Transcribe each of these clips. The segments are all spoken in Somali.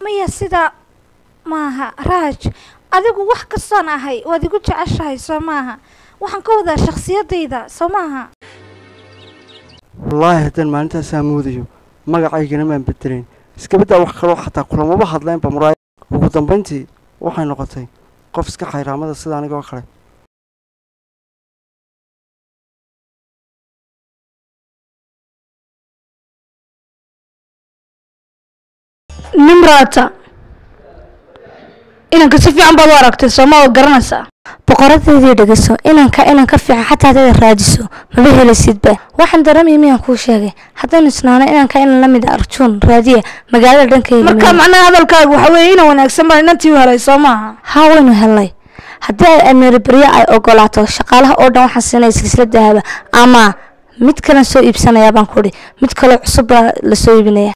maya sidaa maaha raaj adigu wax kastoon ahay waad igu jeceshahay soo maaha waxaan ka wadaa shakhsiyadayda soo maaha wallaahi haddaan maalintaasaa moodayo magacaygana maan bedelayn iskabaddaa wax kaloo xataa kulamaba hadlaynba muraaya ugu dambayntii waxay noqotay qof iska khayraamada sida anigoo kale nimraata inanka si fiican baad u aragtay sooma oo garanaysaa boqoradeedii dhegeyso inanka inan ka fiican xataa haddaad raadiso maba helaysidba waxaan dareemaya miyaan kuu sheegay haddaynu isnaano inanka inan la mid a arjuun raadiya magaalada dhankayga marka macnaha hadalkaaga waxa weeye inan wanaagsan baa inantii u helay soo maaha haa waynu helnay haddii ay amiiri baryo ay ogolaato shaqaalaha oo dhan waxaan siinaya silsila dahaba ama mid kalan soo iibsanayaa baan kudhi mid kaloo cusub baa la soo iibinaya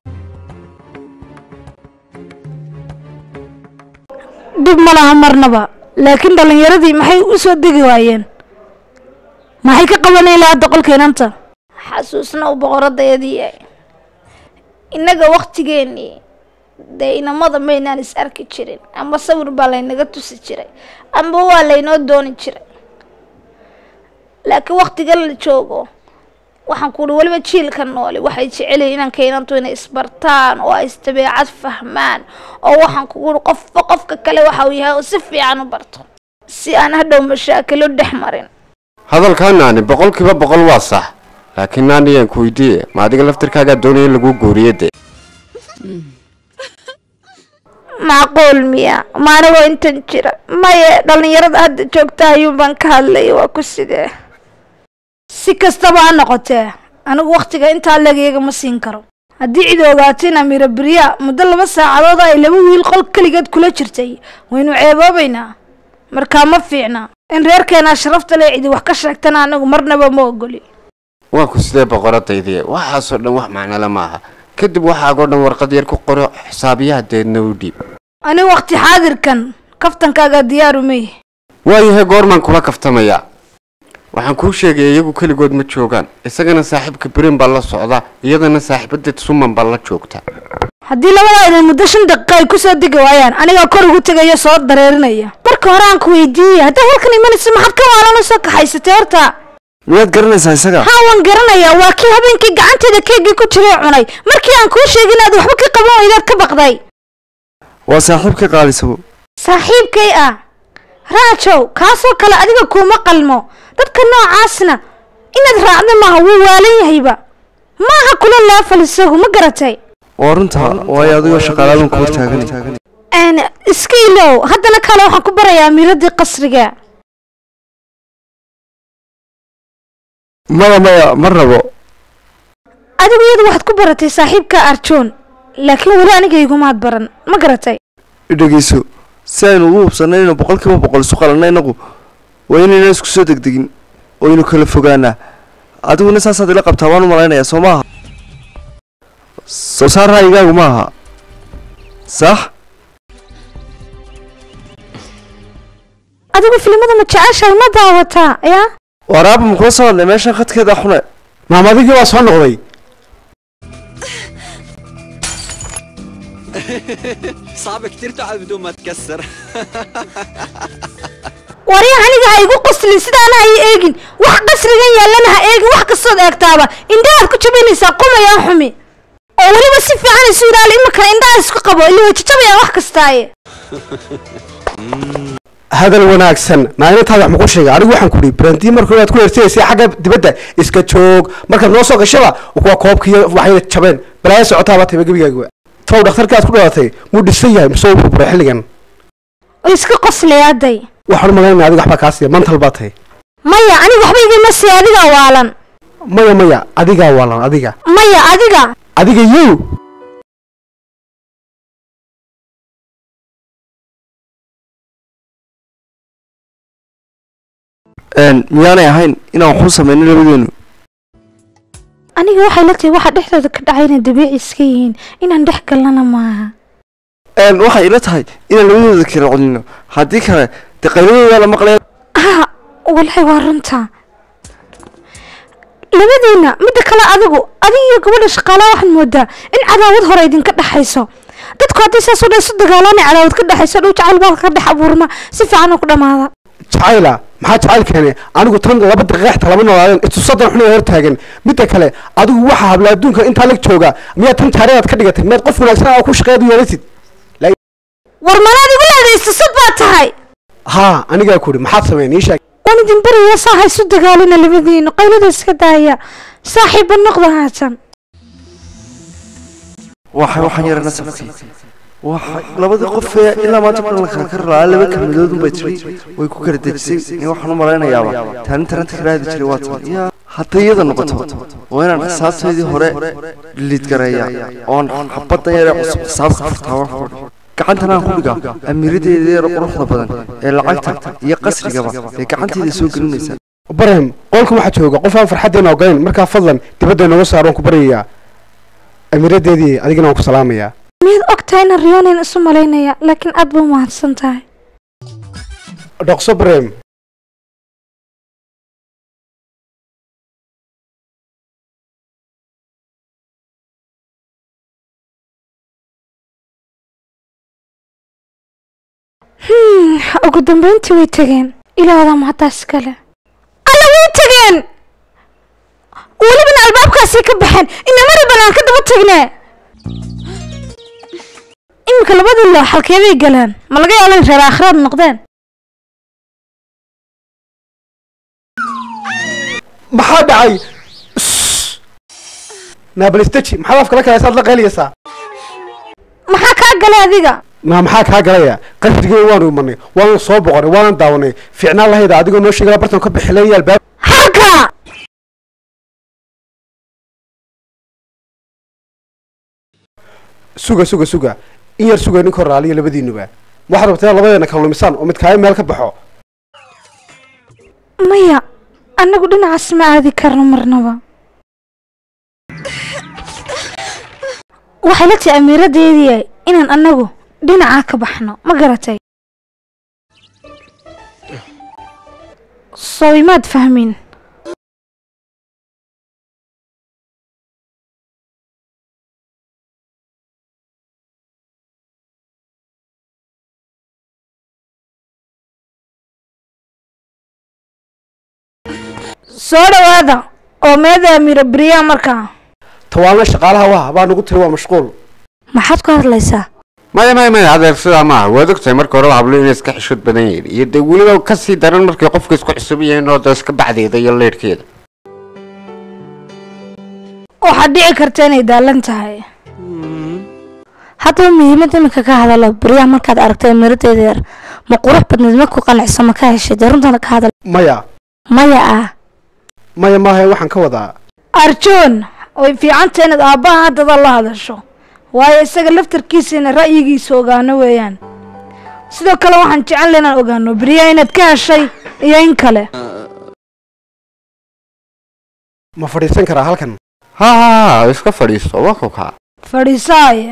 dhib ma laha marnaba laakiin dhallinyaradii maxay u soo degi waayeen maxay ka qabanay lahaa doqolka inanta xasuusna u boqoradayadii innaga waktigeennii dee inamada maynaan is arki jirin ama sawir baa laynaga tusi jiray amba waa laynoo dooni jiray laakiin waktigan la joogo waxaan ku uhi weliba jiilka nooli waxay jecelyihin inanka inantu inay isbartaan oo ay isdabeecad fahmaan oo waxaan kugu uhi qofba qofka kale waxa uu yahay oo si fiican u barto si aan hadhow mashaakilo dhex marin hadalkaa naani boqolkiiba boqol waa sax laakiin naaniyaan ku weydiiye ma adiga laftirkaagaa doonaya in laguu gooriye dee macquul miya ma anigoo intan jira maye dhallinyarada hadda joogta ayuun baan ka hadlaya waa ku sidee si kastaba ha noqotee anigu wakhtiga intaa leegyaga ma siin karo haddii cid ogaato in amiira berya muddo laba saacadood ay laba wiil qol keligeed kula jirtay waynu ceeboobaynaa markaa ma fiicna in reerkeenaa sharafta le cidi wax ka sheegtana anigu marnaba ma ogoli waa ku sidee boqoradaydii waxaasoo dhan wax macnole maaha kadib waxaagoo dhan warqad yar ku qoro xisaabiyaha deedna u dhiib anigu wakhti xaadirkan kaftankaaga diyaaru mey waayahay goormaan kula kaftamayaa waxaan kuu sheegaya iyagu keligood ma joogaan isagana saaxiibka beren baa la socda iyadana saaxiibadeed suman baa la joogta haddii labadaa idan muddo shan daqiiqa ay kusoo degi waayaan anigaa kor ugu tegaya soo dareerinaya marka hore aan ku weydiiyey haddaa halkan imanaysa maxaad ka waalan soo kaxaysatay horta miyaad garanaysaa isaga haa waan garanayaa waa kii habeenkii gacanteeda keegii ku jiray cunay markii aan kuu sheegin aad waxba ka qaban weydaad ka baqday waa saaxiibka qaalisabo saaxiibkay ah raajow kaasoo kale adiga kuuma qalmo dadka noocaasna inaad raacda maaha wuu waalan yahayba maaha kula leefal isagu ma garatay waa runta waayo adigoo shaqaalaadan kuu taagan n iska ilow haddana kale waxaan ku barayaa amiiradii qasriga maya maya ma rabo adigu iyadu waxaad ku baratay saaxiibka arjoon laakiin weli aniga igumaad baran ma garatay idhegeyso si aynu ugu hubsannay inaynu boqol kiiba boqol isu qalanna inagu waa inayna isku soo degdegin oo aynu kala fogaanaa adiguna saasaad ila qabtaa waan u malaynayaa soo maaha soo saar ra'yigaagu ma aha sax adigu filimada ma jeceshahay ma daawataa yaa waraaba ma kula soo hadlay meeshan khadkeeda xune maamadigii waa soo noqday صعب كتير تقعد بدون ما تكسر wari aniga ha igu qaslin sidaana ha ii eegin wax qasrigan yaallana ha eegin wax kastood eegtaaba indhahaad ku jabinaysaa qumayaan xumi oo weliba si fiican isu ilaali imakana indhaha isku qabo ila way jajabayaan wax kastaaye hadal wanaagsan maalintaada wax muku sheegay anigu waxaan ku dhihi brandii marka inaad ku hertinaysay xagga dibadda iska joog markaad noo soo gashaba kuwa koobkiiyo waxay jabeen balaayo socotaaba tayba gebigaaga tow dhakhtarkii aad ku dhalatay muu dhisan yahay mise wuu burburay xilligan oo iska qoslaya-aday waxaan u malaynaya adiga waxbaa kaa siiya mantal baa tahay maya aniga waxba igama sii adigaa waalan maya maya adigaa waalan adiga maya adiga adiga yow miyaanay ahayn inaan waxu samayno labadeenu aniga waxay la tahay waxa dhexdooda ka dhacay inay dabiici iska yihiin inaan dhex galnana maaha waxay ila tahay inaan labadooda kala celino haddii kale dee qayladooda la maqlaya ah walahi waa runta labadiina midda kale adigu adiga iyo gabadha shaqaalaha waxaad moodaa in cadaawad hore idinka dhexayso dadku haddii saas u dhan isu dagaalaan cadaawad ka dhexayso dhow jacayl baa ka dhex abuurma si fiican oo ku dhamaada jacayla maxaa jacayl keene anigu tan laba daqiiqa xita lama noolaadeen istusadan xun hor taagan midda kale adigu waxa habla adduunka intaa lag jooga miyaad tan taariikhdaad ka dhigatay miyaad qof wanaagsan oo ku shaqeeya u yeelatid war malaad igu leedahay istusad baa tahay haa anigaa ku ihi maxaad sameyn ii sheeg waan idin baraya saa ha isu dagaalina labadiinu qaylada iska daaya saaxiibba noqda haatan waxay waxaan yara nasabkii waxa labadii qof ee ilaa maanta kulan la kala kari lahaa laba kelmadood unbay tiri way ku kala dejisay in waxaan u malaynayaaba taanin taranta karaadi jiray waa tan yaa hadday iyada noqoto waa inaan xisaabtaydii hore liid gareeya oon xabaddan yare cusub xisaabka furtaa wax ku gacantan aan ku dhigaa amiiradeeda yar quruxda badan ee lacagta iyo qasrigaba ee gacantayda soo gelinaysa barahim qolkan waxaa jooga qof aan farxaddeena ogayn markaa fadlan dibadda inooga saar waan ku baryayaa amiiradeedii adigana waan ku salaamayaa miyaad og tahay inaan riyoonayn isu malaynaya laakiin aad ba umahadsan tahay dhaqso barahim Hmm, ugu dambeyntii way tageen ilaahda mahaddaas kale alla way tageen welibana albaabkaasay ka baxeen inamari banaan ka daba tagne iminka labadii loo xalkeebay galeen ma laga yaaba in reer aakhiraad noqdeen maxaa dhacay naabalistaji maxaad afka la kalaysaad la qayliyaysaa maxaa kaa galay adiga naa maxaa kaa galaya qasrigii waanu imanay waanu soo boqonay waanan daawanay fiicnaan lahayda adigoo noo sheegala bartan ka bixileeya albaab halka suga suga suga in yar suga ninka raaliya labadiinuba waxaad rabtaa labadeena kala lumisaan oo midkaayo meel ka baxo maya annagu dhinacaas ma aadi karno marnaba waxay la tahay amiiradeedii inaan annagu dhinacaa ka baxno ma garatay soo imaad fahmin soo dhawaada oo meeda amiira beriyaa markaa tawaalna shaqaalaha waha baa nagu tiri waa mashquul maxaad ku hadlaysaa maya maya maya adeer sidaa maaha waad ogtahay marka hore hablo inay iska xishood badan yihiin iyo dee weliba kasii daran markay qofka isku cusub yihiin oo dee iska bacdeeda iyo leerhkeeda waxaad dhici karta inay daalan tahay haddaba muhiimadda iminka ka hadalo beryaha markaad aragtay amiiradeeda yar ma qurux badneed ma ku qanciso ma ka heshay dee runtana ka hadal maya maya ah maya maaha waxaan ka wadaa arjoon way fiicanta inaad aabbaha haddada la hadasho waayo isaga laftarkiisa ina ra'yigiisa ogaano weeyaan sidoo kale waxaan jecel inaan ogaano beriyaa inaad ka heshay iyo in kale ma fadhiisan karaa halkan ha ha ha iska fadhiisto waa ku kaa fadhiisaaye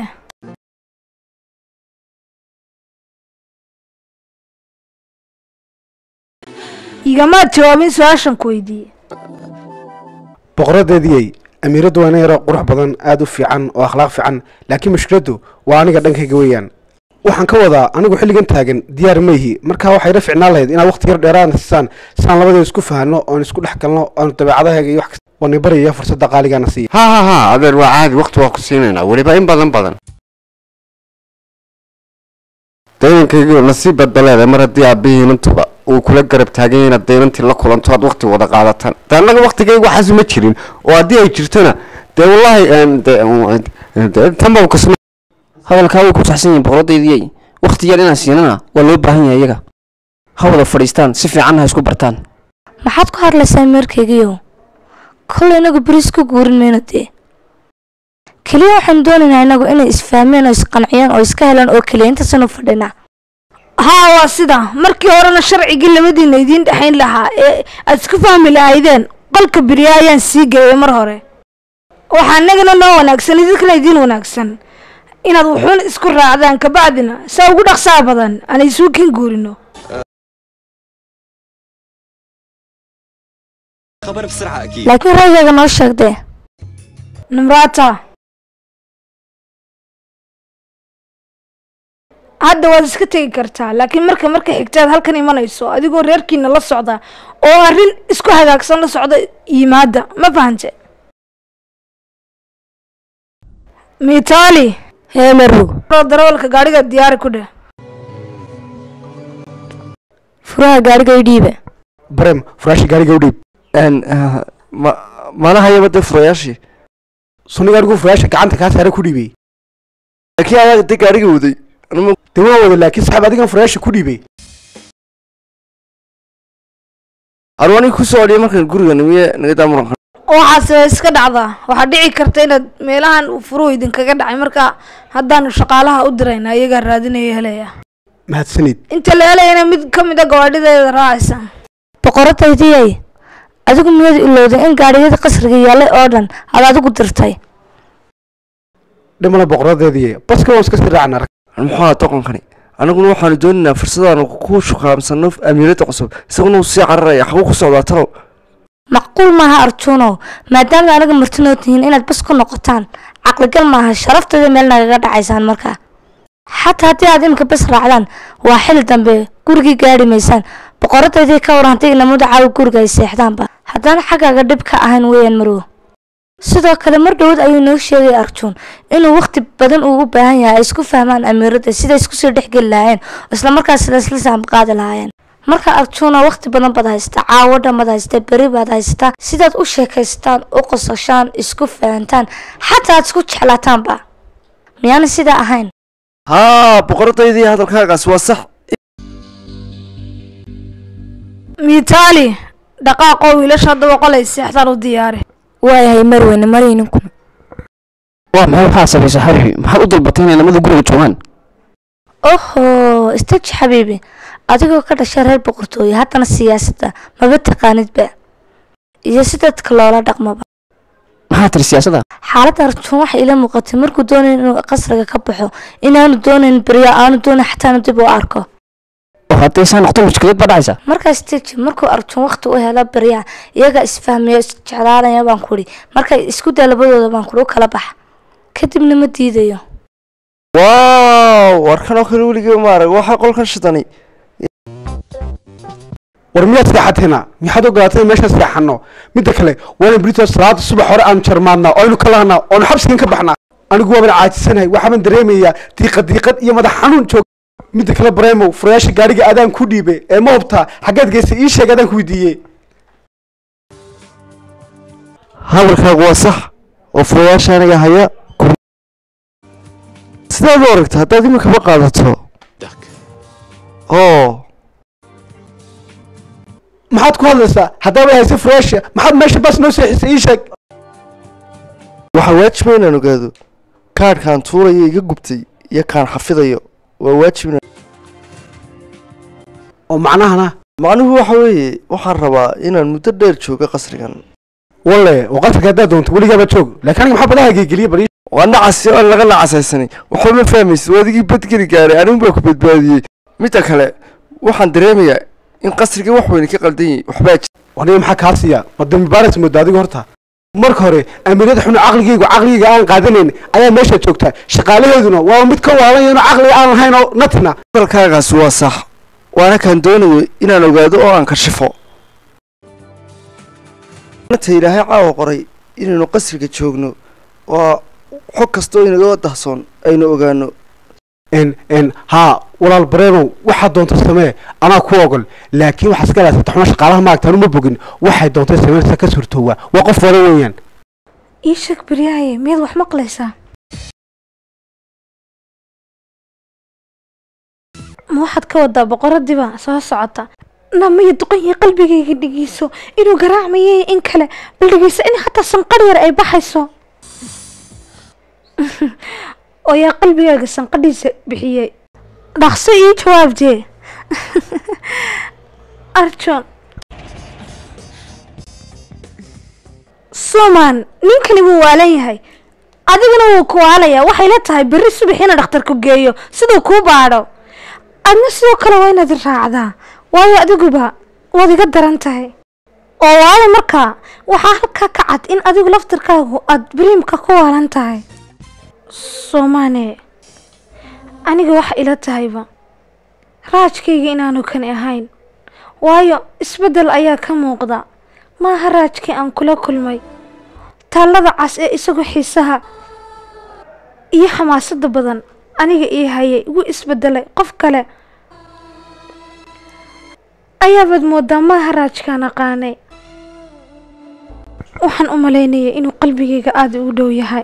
igamaad jawaabin su-aashan ku weydiiyey boqoradeediyey amiiraddu waa ina yaro qurux badan aada u fiican oo akhlaaq fiican laakiin mushkiladdu waa aniga dhankayga weeyaan waxaan ka wadaa anigu xilligan taagan diyaar mayhi markaa waxay ila ficnaan lahayd inaad waqti yar dheeraadna siisaan siaan labadeeda isku fahanno oon isku dhex galno oon dabeecadaheega iyo wax kasta waani baryaya fursadda qaaligaana siiya ha ha ha adeer waa caadi waqti waa ku siinaynaa weliba in badan badan daynankaygiio nasiib badba leedahay mar haddii aabihii inantuba uu kula garab taagan yahay inaad daynantii la kulanto aad waqti wada qaadataan de annaga waqtigayga waxaas ma jirin oo haddii ay jirtona dee wallaahi de tanba kasma hadalkaa way ku saxsan yihiin boqoradeydiyey wakhti yar inaan siinana waa loo baahan yahay iyaga ha wada fadhiistaan si fiicanna ha isku bartaan maxaad ku hadlaysaa meerkaygiiyow kollay inagu beriis ku guurin mayno dee keliya waxaan doonaynaa inagu inay isfahmeen oo isqanciyeen oo iska helaan oo keliya intaasanu fadhinaa haa waa sida markii horena sharcigii labadiina idiin dhexayn lahaa ee aad isku fahmi lahaydeen qolka beriyaa ayaan sii geeyay mar hore waxaa annagana noo wanaagsan idinkana idiin wanaagsan inaad wuxuun isku raacdaan kabacdina saa ugu dhaqsaa badan aan isuu kin guurino خبر بسرعة أكيد laakiin ra'yigaaga noo sheegdee nimraata hadda waad iska tegi kartaa laakiin marka marka xigtaad halkan imanayso adigoo reerkiina la socda oo arrin isku hagaagsan la socda yimaada ma fahante mitali hee marow oo darawalka gaadhiga diyaari ku dheh furaha gaariga i dhiiba brem furaashi gaariga u dhiib n ma mana hayaba dee furayaashii sunni gaarigu furaasha gacanta kaa saare ku dhiibay laakiin adaa dee gaariga waday anuma dee waa wada laakiin saxaab adigan furaasha ku dhiibay arwani ku soo adhiya markaan guriga nimiye naga daa muranka waxaase iska dhacdaa waxaa dhici karta inaad meelahan uu furuhu idinkaga dhacay marka haddaanu shaqaalaha u dirayna iyagaa raadinaya helaya mahadsanid inta la helayana mid ka mid a gawaadhideeda raacaysa boqoradaydiyay adigu miyaad ilowday in gaadhiyada qasriga yaallay oo dhan aad adigu dirtay dhimana boqoradeedii baska waan iska sii raacna muxuu ahaa doqonkani annaguna waxaanu doonaynaa fursadaanu ku shuqaamsano amiiradda cusub isaguna uu sii cararaya xabuu ku socdaa talow macquul maaha arjuunow maadaama anaga martinoo tihiin inaad bas ku noqotaan caqligal maaha sharafteeda meel nagaga dhacaysaan markaa xataa haddii aad imika bas raacdaan waa xili dambe gurigii gaadhi maysaan boqoradaydii ka waran haddii inamada caawi guriga ay seexdaanba haddana xaggaaga dhib ka ahayn weeyaan marow sidoo kale mar dhowad ayuu noo sheegay arjuun inuu waqti badan uu u baahan yahay ay isku fahmaan amiiradda siday isku soo dhexgeli lahaayeen oo islamarkaas sida isla saambaqaadi lahaayeen marka arjuuna waqti badan baad haystaa caawo dhan baad haystaa beri baad haystaa sidaad u sheekaystaan u qosashaan isku fahantaan xataa aad isku jeclaataanba miyaana sidaa ahayn haa boqoradaydii hadalkaagaas waa sax mitali dhaqaaqoo wiilasha hadda boqolay seexdaan u diyaari waayahay marweyne marayninkuna waa maxay waxaa sabaysa xabiibi maxaad u dalbatay inay lamada guriga joogaan oho istaji xabiibi adigoo ka dhashay reer boqortooye haddana siyaasadda maba taqaanidba iyo si dadka loola dhaqmaba maxaa tiri siyaasadda xaaladda arjuun waxay ila muuqatay markuu doonayn inuu qasriga ka baxo inaanu doonayn berya aanu doonayn xataanu dib u arko oo hadday saa noqoto mushkilad baa dhacaysa markaas teji markuu arjuun waqti u helo berya iyaga isfahmayo isjeclaanaya baan kudhi markay isku daa labadooda baan kudhi u kala baxa kadibna ma diidayo waaw warkan oo kale weligee ma arag waxaa qolkan shidani war miyaad seexateena maxaad ogolaatay in meeshaan seexano midda kale waana brito salaada subax hore aanu jarmaadnaa oo aynu ka lahnaa oonu xabsigan ka baxnaa anigu waaban caajisanahay waxaaban dareemayaa diiqad diiqad iyo madax xanuun joog midda kale bareemow furayaasha gaadhiga adaan ku dhiibay ee ma hubtaa xaggeed geystay ii sheeg adaan ku weydiiyey hadalkaagu waa sax oo furayaasha aniga haya sidaad u aragta haddaad iminkaba qaadato oo maxaad ku hadlaysaa haddaaba haysa furayaasha maxaad meesha bas noo seexisay ii sheeg waxaa waajiba inaan ogaado kaadhkaan tuurayo iga gubtay iyo kaan xafidayo waa waajib inaan oo macnahana macnuhu waxa weeye waxaan rabaa inaan muddo dheer joogo qasrigan walle oo qasriga haddaad doonto weligaaba joog laakiin aniga maxaa badaha geegeliya bari waa nacasi oo laga nacasaysanay waxba ma fahmaysid waa adigii badgeli gaaray anigu baa ku badbaadiyey midda kale waxaan dareemayaa in qasriga wax weyne ka qaldan yahay waxbaa jira waniga maxaa kaa siiya ma dambi baaras mooda adiga horta marka hore amiirada xunu caqligaygu caqligayga aan qaadanayn ayaa meesha joogta shaqaalaheeduna waa mid ka waalanyaeno caqliga aan lahayn oo natina hadalkaagaas waa sax waana kaan doonayo inaan ogaado oo aan kashifo ta ilaahay caawa qoray inaynu qasriga joogno waa xog kastoo inaga dahsoon aynu ogaano n n haa walaal bareemow waxaad doonto samee anaa ku ogol laakiin waxaa iska ilaasata xuma shaqaalaha maagta anu ma bogin waxay doontay sameynaysa ka surtoowa waa qof wada weeyaan ii sheeg beryaaye miyaad wax maqlaysaa ma waxaad ka wadaa boqoradiiba soo socota na maya duqan yahay qalbigayga dhegeyso inuu garaacmayay in kale bal dhegeyso in hataa sanqadh yar ay baxayso oo yaa qalbigaaga sanqadhiisa bixiyey dhaqso ii jawaabtee arjon suman ninkani wuu waalan yahay adiguna wuu ku waalayaa waxay la tahay berri subax ina dhakhtarku geeyo siduu kuu baadho adna sidoo kale waa inaad raacdaa waayo adiguba waad iga daran tahay oo waayo markaa waxaa halkaa ka cad in adigu laftarkaagu aad bariimka ku waalan tahay soomane aniga waxa ila tahayba raajkayga inaanu kani ahayn waayo isbeddel ayaa ka muuqda maaha raajkii aan kula kulmay taallada cas ee isagu xiisaha iyo xamaasadda badan aniga ii hayay igu isbeddelay qof kale ayaabaad moodaa maaha raajkaan aqaanay waxaan u malaynayay inuu qalbigayga aada ugu dhow yahay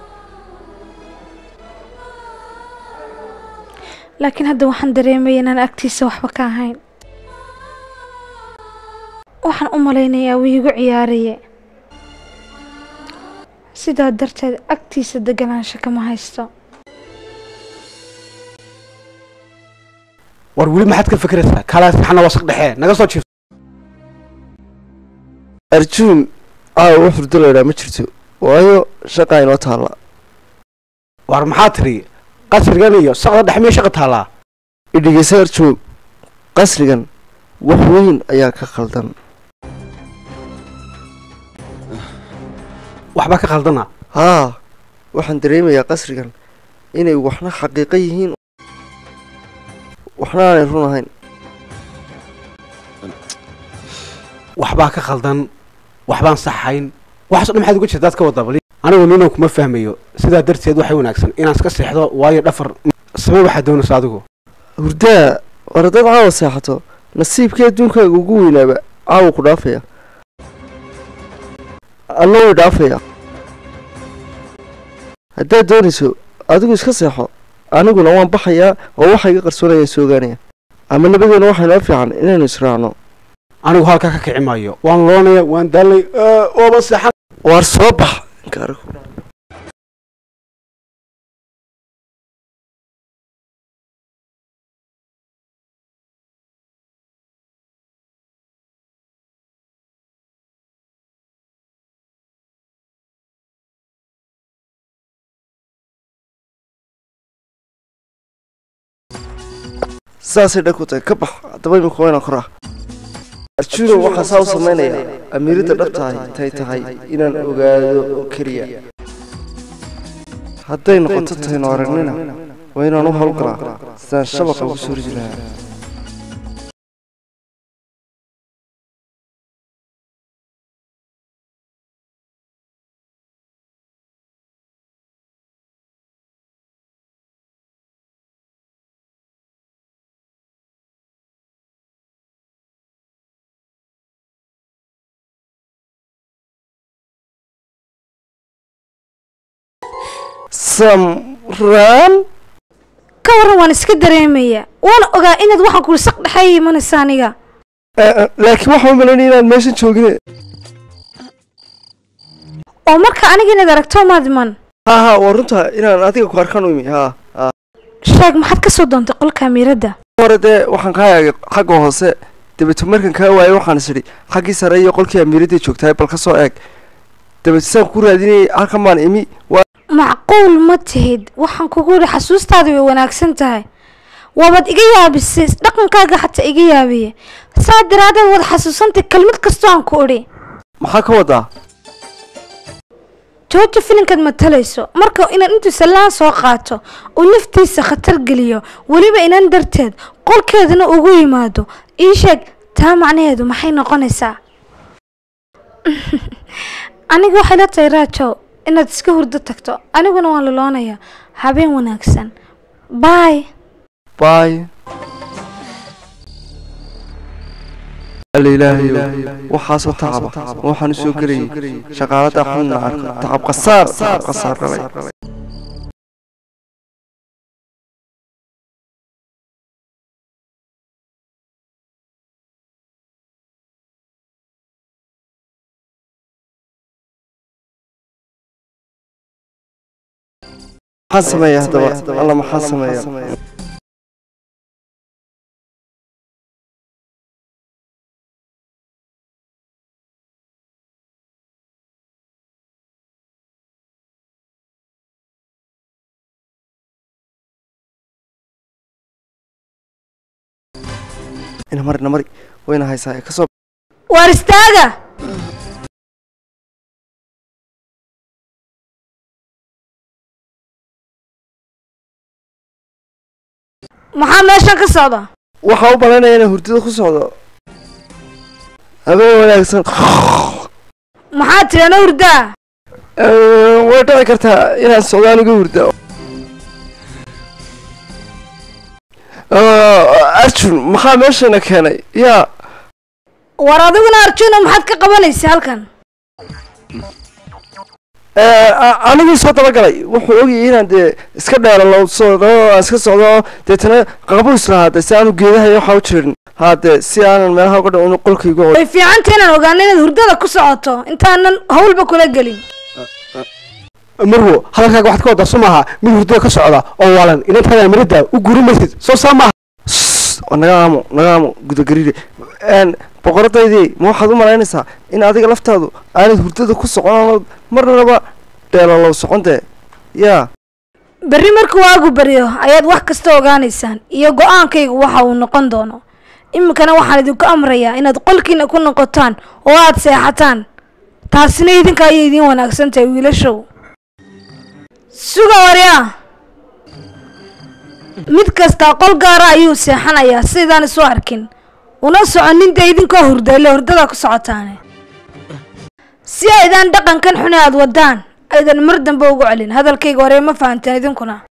laakiin hadda waxaan dareemaya inaan agtiisa waxba ka ahayn waxaan u malaynayaa wuu igu ciyaaraye sidaa darteed agtiisa deganaansho kama haysto war weli maxaad ka fikiraysaa kalaas maxana wasaq dhexee naga soo jiifto arjuun caawa wax hurdo laydhaa ma jirto waayo shaqaa inoo taalla war maxaa tiri qasrigan iyo saqda dhex miya shaqa taallaa idhigeysa arjuun qasrigan wax weyn ayaa ka khaldan waxbaa ka khaldana haa waxaan dareemayaa qasrigan inay waxna xaqiiqo yihiin waxna aanay run ahayn waxbaa ka khaldan waxbaan saxayn waxaasoo dhan maxaad uga jirta daad ka wada bali anigu ninan kuma fahmayo sidaa darteed waxay wanaagsan inaan iska seexdo waayo dhafar samee waxaad doonaysa adigu hurdaa war haddaad caawa seexato nasiibkii adduunkaaga ugu weynaaba caawa ku dhaafaya alla way dhaafaya haddaad doonayso adigu iska seexo aniguna waan baxayaa oo waxa iga qarsoonaya soo ogaanaya ama labadeena waxaa inoo fiican inaynu israacno anigu halkaa ka kici maayo waan loonaya waan daalay ooba seexan waar soo bax gaarigu saasay dhan ku tahay ka bax haddaba imika waa inaan koraa arjuno waxaa saa u samaynayaa amiiradda dhabtahay tay tahay inaan ogaado oo keliya hadday noqoto taynu aragnina waa inaan u howlgalaa sidaan shabaqa ugu soo ridi lahaa samraan ka waran waan iska dareemayaa waana ogaa inaad waxaan kuli saq dhexeeya imanaysa aniga laakiin waxaan u malaynaya inaan meeshan joogine oo marka aniga inaad aragto maad iman haa haa waa runta inaan adiga ku arkaan u imi haa haa sheeg maxaad ka soo doontay qolka amiiradda hore dee waxaan kaa eegay xagga hoose dabeeto markan kaa waayay waxaan is idhi xaggii sare iyo qolkii amiiradday joogtahay bal ka soo eeg dabeeto saan ku raadinayay halkan baan imi waa macquul ma tihid waxaan kugu yidhi xasuustaada way wanaagsan tahay waabaad iga yaabisay dhaqankaaga xataa iga yaabiye saa daraadeed waad xasuusantay kelmad kastoo aan ku idhi maxaa ka wadaa jooja filinkaad matalayso marka inaad intuu sallaan soo qaato uu naftiisa khatar geliyo weliba inan darteed qolkeedana ugu yimaado ii sheeg taa macnaheedu maxay noqonaysaa aniga waxay la tahay raajow inaad iska hurdo tagto aniguna waan loloonayaa habeen wanaagsan baay baay alla ilaahayow waxaasoo tacaba ma waxaan u soo gelayay shaqaalada xunna arko tacab qasaar tacab qasaar dhalay maxaan sameeya haddaba alla maxaan sameeya ina mari na mari wayna haysaa kasoo waar istaaga maxaa meeshan ka socda waxaa u malaynaya inaan hurdada ku socdo habeen wanaagsan maxaa tiri ana hurdaa Eh, way dhici kartaa inaan socdo aniga hurda Eh, arjun maxaa meeshana keenay yaa war adiguna arjuno maxaad ka qabanaysa halkan Eh, a- anigii soo dabagalay wuxuu ogayay inaan dee iska dheeralo socdo aan iska socdo deetana qabo islahaa de si aanu geedaha iyo waxaa u jirin haa dee si aanan meelaha uga dhicin qolkayga oo way fiicanta inaan ogaano inaad hurdada ku socoto intaanan hawlba kula gelin marwo hadalkaaga waxaad ka wadaa soo maaha mid hurdada ka socda oo waalan inantaada amirada u guuri maysid soo saa maaha Sss, oo naga aamo naga aamo gudagariire n boqoradaydii ma waxaad u malaynaysaa in adiga laftaadu aanad hurdada ku soconood marnaba dheelalow socon dee yaa berri markuu waagu baryo ayaad wax kasta ogaanaysaan iyo go-aankaygu waxa uu noqon doono iminkana waxaan idinku amrayaa inaad qolkiina ku noqotaan oo aad seexataan taasina idinka ayay idiin wanaagsan tahay wiilashow suga waryaa mid kasta qol gaara ayuu seexanayaa sidaydaan isu arkin una soconin dee idinkoo hurda ile hurdada ku socotaane si aydaan dhaqankan xune aad wadaan aydan mar dambe ugu celin hadalkayga hore ma fahanteen idinkuna